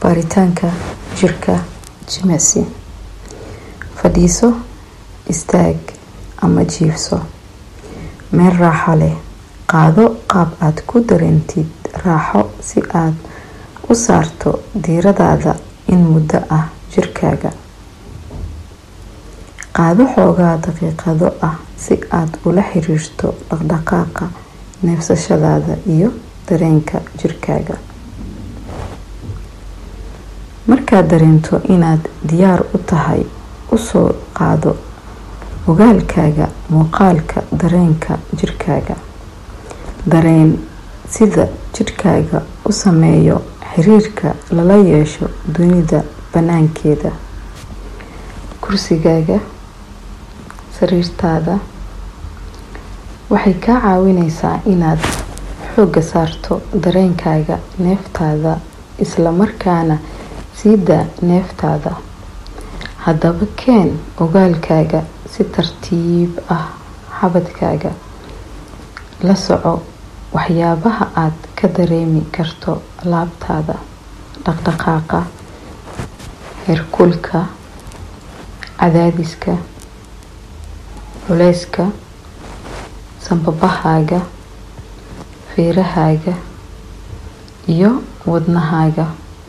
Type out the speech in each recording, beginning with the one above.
baaritaanka jirka jimicsi fadhiiso istaag ama jiifso meel raaxo leh qaado qaab aad ku dareentid raaxo si aad u saarto diiradaada in muddo ah jirkaaga qaado xoogaa daqiiqado ah si aad ula xiriirto dhaqdhaqaaqa neefsashadaada iyo dareenka jirkaaga markaad dareento inaad diyaar u tahay usoo qaado ogaalkaaga muuqaalka dareenka jirkaaga dareen sida jidhkaaga u sameeyo xiriirka lala yeesho dunida banaankeeda kursigaaga sariirtaada waxay kaa caawineysaa inaad xooga saarto dareenkaaga neeftaada isla markaana sii daa neeftaada haddaba keen ogaalkaaga si tartiib ah xabadkaaga la soco waxyaabaha aad ka dareemi karto laabtaada dhaqdhaqaaqa heerkulka cadaadiska culeyska sanbabahaaga feerahaaga iyo wadnahaaga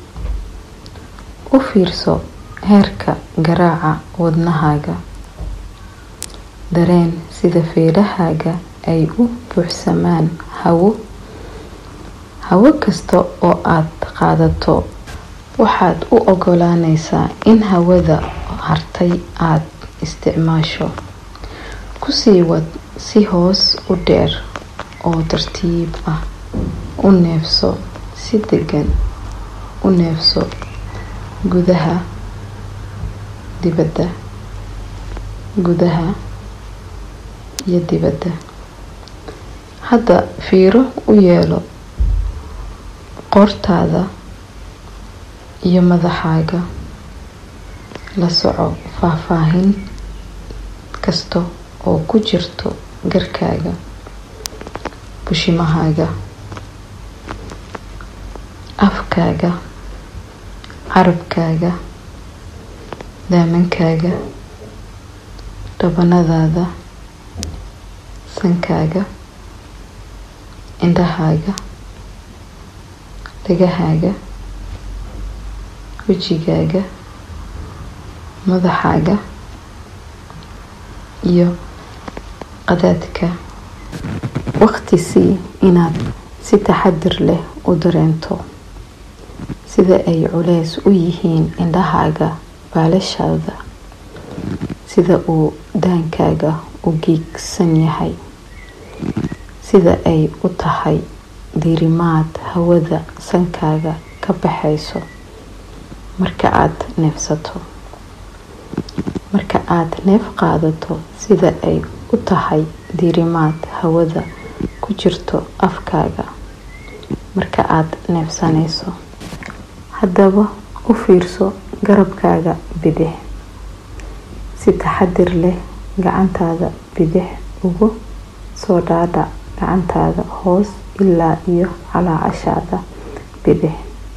u fiirso heerka garaaca wadnahaaga dareen sida feerahaaga ay u buuxsamaan hawo hawo kasta oo aad qaadato waxaad u ogolaaneysaa in hawada hartay aad isticmaasho kusii wad si hoos u dheer oo tartiib ah u neefso si degan u neefso gudaha dibadda gudaha iyo dibadda hadda fiiro u yeelo qoortaada iyo madaxaaga la soco faahfaahin kasta oo ku jirto garkaaga bushimahaaga afkaaga carabkaaga daamankaaga dhabanadaada sankaaga indhahaaga dhagahaaga wejigaaga madaxaaga iyo qadaadka waqti sii inaad si taxadir leh u dareento sida ay culeys u yihiin indhahaaga baalashaada sida uu daankaaga u giigsan yahay sida ay u tahay diirimaad hawada sankaaga ka baxayso marka aad neefsato marka aad neef qaadato sida ay u tahay diirimaad hawada ku jirto afkaaga marka aad neefsanayso haddaba u fiirso garabkaaga bidix si taxadir leh gacantaada bidix ugu soo dhaadhac gacantaada hoos ilaa iyo calaacashaada bidix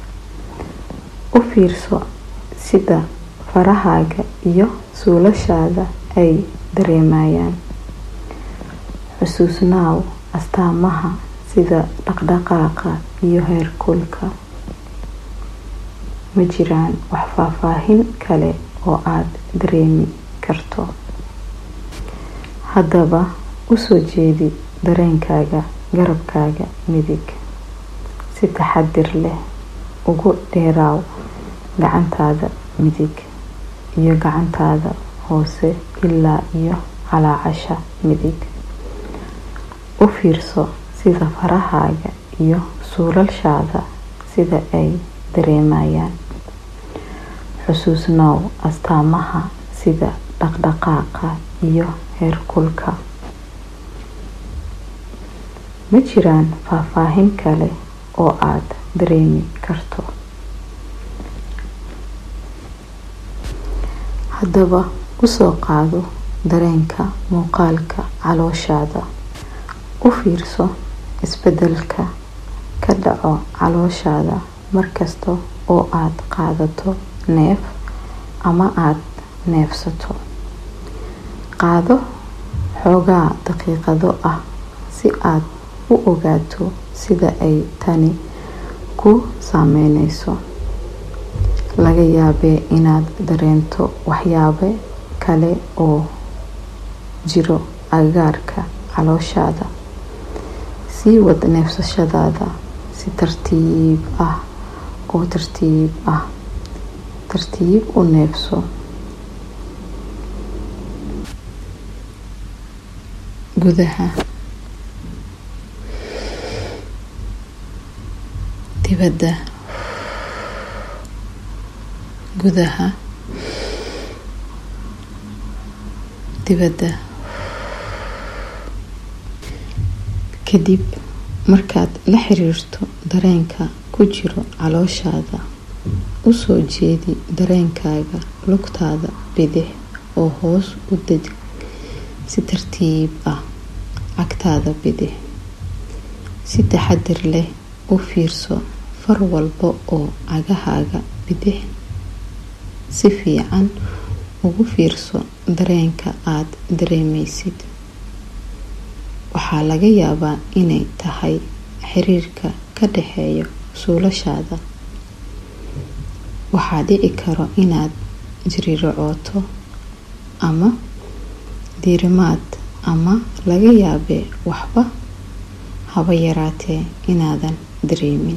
u fiirso sida farahaaga iyo suulashaada ay dareemayaan xusuusnaaw astaamaha sida dhaqdhaqaaqa iyo heerkulka ma jiraan wax faahfaahin kale oo aad dareemi karto haddaba usoo jeedi dareenkaaga garabkaaga midig si taxadir leh ugu dheeraaw gacantaada midig iyo gacantaada hoose ilaa iyo calaacasha midig u fiirso sida farahaaga iyo suulashaada sida ay dareemayaan xusuusnaaw astaamaha sida dhaqdhaqaaqa iyo heerkulka ma jiraan faahfaahin kale oo aad dareemi karto haddaba usoo qaado dareenka muuqaalka calooshaada u fiirso isbedelka ka dhaco calooshaada markasta oo aad qaadato neef ama aad neefsato qaado xoogaa daqiiqado ah si aad u ogaato sida ay tani ku saameyneyso laga yaabee inaad dareento waxyaabo kale oo jiro agagaarka calooshaada sii wad neefsashadaada si tartiib ah oo tartiib ah tartiib u neefso gudaha dibadda gudaha dibadda kadib markaad la xiriirto dareenka ku jiro calooshaada u soo jeedi dareenkaaga lugtaada bidix oo hoos u deg si tartiib ah cagtaada bidix si taxadir leh u fiirso far walba oo cagahaaga bidix si fiican ugu fiirso dareenka aad dareemeysid waxaa laga yaabaa inay tahay xiriirka ka dhexeeya suulashaada waxaa dhici karo inaad jiriracooto ama diirimaad ama laga yaabee waxba haba yaraatee inaadan dareemin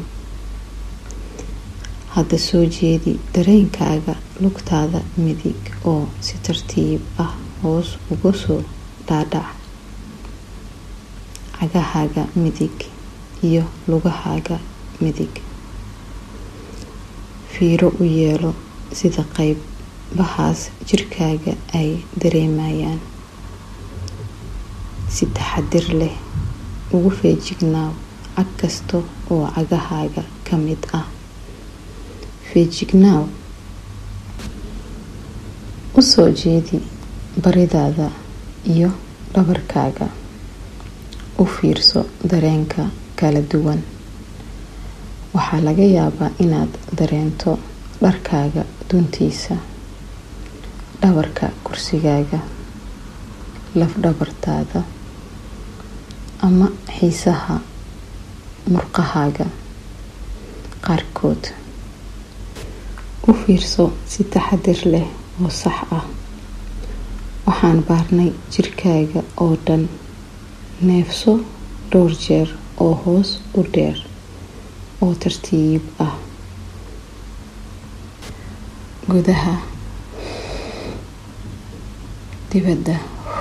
hadda soo jeedi dareenkaaga lugtaada midig oo si tartiib ah hoos uga soo dhaadhac cagahaaga midig iyo lugahaaga midig fiiro u yeelo sida qeybahaas jirkaaga ay dareemayaan si taxadir leh ugu feejignaaw cag kasta oo cagahaaga ka mid ah feejignaaw u soo jeedi baridaada iyo dhabarkaaga u fiirso dareenka kala duwan waxaa laga yaabaa inaad dareento dharkaaga duntiisa dhabarka kursigaaga lafdhabartaada ama xiisaha murqahaaga qaarkood u fiirso si taxadir leh oo sax ah waxaan baarnay jirkaaga oo dhan neefso dhowr jeer oo hoos u dheer oo tartiib ah gudaha dibadda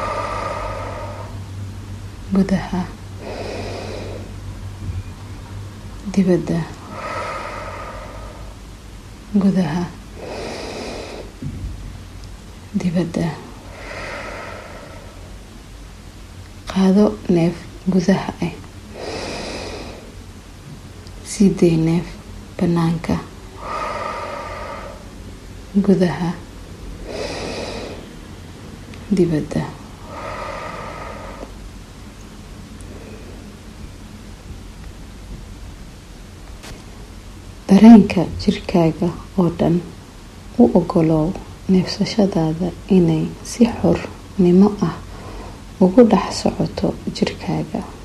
gudaha dibadda gudaha dibadda qaado neef gudaha ah sii day neef bannaanka gudaha dibadda dareenka jirkaaga oo dhan u ogolow neefsashadaada inay si xornimo ah ugu dhex socoto jirkaaga